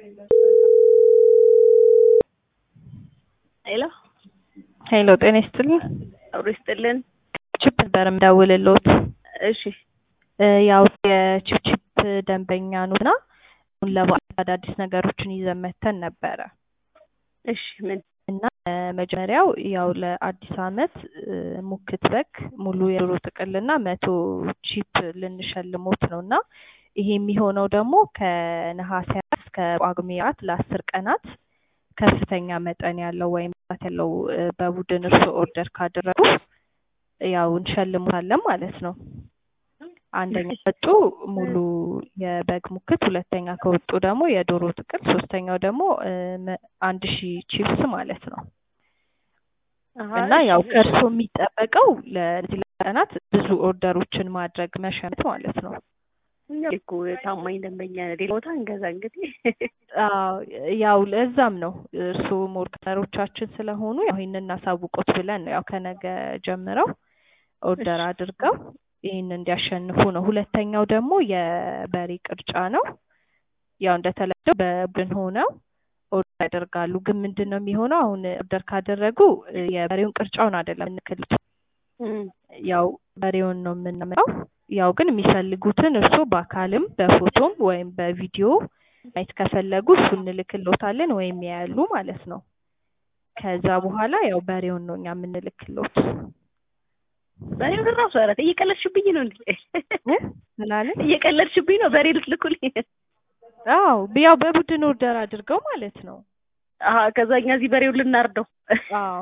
ሄሎ ሄሎ ጤና ይስጥልኝ። አብሮ ይስጥልን። ቺፕ ነበር የምደውልልዎት። እሺ እ ያው የቺፕቺፕ ደንበኛ ኑና አሁን ለበዓል አዳዲስ ነገሮችን ይዘን መተን ነበረ እሺ ምን እና እ መጀመሪያው ያው ለአዲስ ዓመት እ ሙክት በግ ሙሉ የዶሮ ጥቅልና መቶ ቺፕ ልንሸልሞት ነው እና ይሄ የሚሆነው ደግሞ ከነሐሴ አራት እስከ ጳጉሜ አራት ለአስር ቀናት ከፍተኛ መጠን ያለው ወይም ብዛት ያለው እ በቡድን እርስዎ ኦርደር ካደረጉ ያው እንሸልሞታለን ማለት ነው። አንደኛ ከወጡ ሙሉ የበግ ሙክት፣ ሁለተኛ ከወጡ ደግሞ የዶሮ ጥቅል፣ ሶስተኛው ደግሞ እ መ- አንድ ሺህ ቺፕስ ማለት ነው። አሀ፣ እና እሺ፣ ያው እሺ። ከእርስዎ የሚጠበቀው ለዚህ ቀናት ብዙ ኦርደሮችን ማድረግ መሸመት ማለት ነው። እኛ እኮ ታማኝ ደንበኛ ነን። ሌላ ቦታ እንገዛ እንግዲህ አዎ ያው ለዛም ነው እርስዎ ሞር ከስተመሮቻችን ስለሆኑ ያው ይህንን እናሳውቆት ብለን ነው ያው ከነገ ጀምረው ኦርደር እሺ። አድርገው ይህን እንዲያሸንፉ ነው። ሁለተኛው ደግሞ የበሬ ቅርጫ ነው። ያው እንደተለመደው በቡድን ሆነው ኦርደር ያደርጋሉ። ግን ምንድን ነው የሚሆነው አሁን ኦርደር ካደረጉ እ የበሬውን ቅርጫውን አይደለም የምንክሉት እም፣ ያው በሬውን ነው የምናመጣው። ያው ግን የሚፈልጉትን እርስዎ በአካልም በፎቶም ወይም በቪዲዮ ማየት ከፈለጉ እሱ እንልክሎታለን ወይም ያያሉ ማለት ነው። ከዛ በኋላ ያው በሬውን ነው እኛ የምንልክሎት። በሬው ራሱ ኧረ ተይ፣ እየቀለድሽብኝ ነው እንዴ? እ ምናምን እየቀለድሽብኝ ነው። በሬ ልትልኩልኝ? አዎ ያው በቡድን ኦርደር አድርገው ማለት ነው። አሀ፣ ከዛ እኛ እዚህ በሬውን ልናርደው። አዎ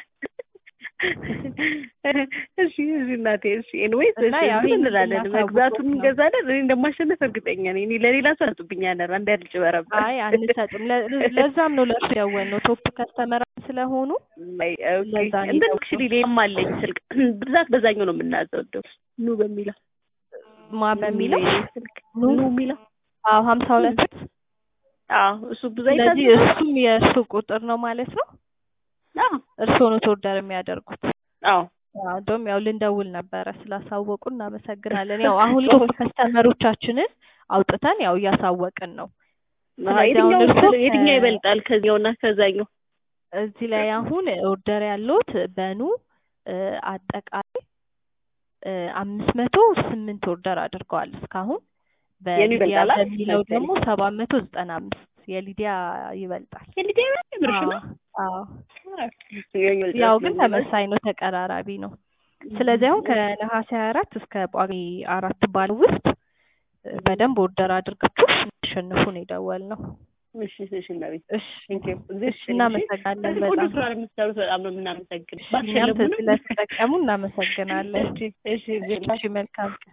እሺ፣ እሺ እናቴ፣ እሺ። ኤንዌይስ እና ያው እንትን ይሄን እንላለን፣ ልናሳውቅዎት መግዛቱን ነው። እንገዛለን። እኔ እንደማሸነፍ እርግጠኛ ነኝ። እኔ ለሌላ ሰው ያጡብኛል። አንድ ያድጭ በረባ አይ አንሰጥም። ለ- ለዛም ነው ለእርሱ ያወልነው ቶፕ ከስተመር ስለሆኑ ለዛ ነው እንትን የደወልነው። ክሽሊ ሌላም አለኝ ስልክ ብዛት በዛኛው ነው የምናዘው። እንደው ኑ በሚለው ማ በሚለው የኔ ስልክ ኑ ኑ የሚለው አዎ ሀምሳ ሁለት አዎ እሱ ብዙ ስለዚህ አይታዘዝም። እሱም የእሱ ቁጥር ነው ማለት ነው። አዎ እርስዎ ነው ኦርደር የሚያደርጉት። አዎ አዎ እንደውም ያው ልንደውል ነበረ ስላሳወቁ እናመሰግናለን። ያው አሁን ቶፕ ከስተመሮቻችንን አውጥተን ያው እያሳወቅን ነው። ስለዚህ አሁን የትኛው እርስዎ የትኛው ከ- ይበልጣል ከዚያውና ከዛኛው? እዚህ ላይ አሁን ኦርደር ያለውት በኑ እ አጠቃላይ እ አምስት መቶ ስምንት ኦርደር አድርገዋል እስካሁን የኔ በሊዲያ ይበልጣል አይደል? በሚለው ለምሳሌ ደግሞ ሰባት መቶ ዘጠና አምስት የሊዲያ ይበልጣል። የልጄ ብርሽ ነው። አዎ ያው ግን ተመሳይ ነው፣ ተቀራራቢ ነው። ስለዚህ አሁን ከነሐሴ ሀያ አራት እስከ ጳጉሜ አራት ባለው ውስጥ እ በደንብ ኦርደር አድርጋችሁ እንዲያሸንፉ ነው የደወልነው። እሺ እሺ እናቤት እሺ ቴንክ ዩ እሺ፣ እናመሰግናለን ቆንጆ በጣም ስራ ነው የምትሰሩት። በጣም ነው የምናመሰግን። እኛም ስለተጠቀሙ እናመሰግናለን። እሺ እሺ እሺ መልካም ቀን።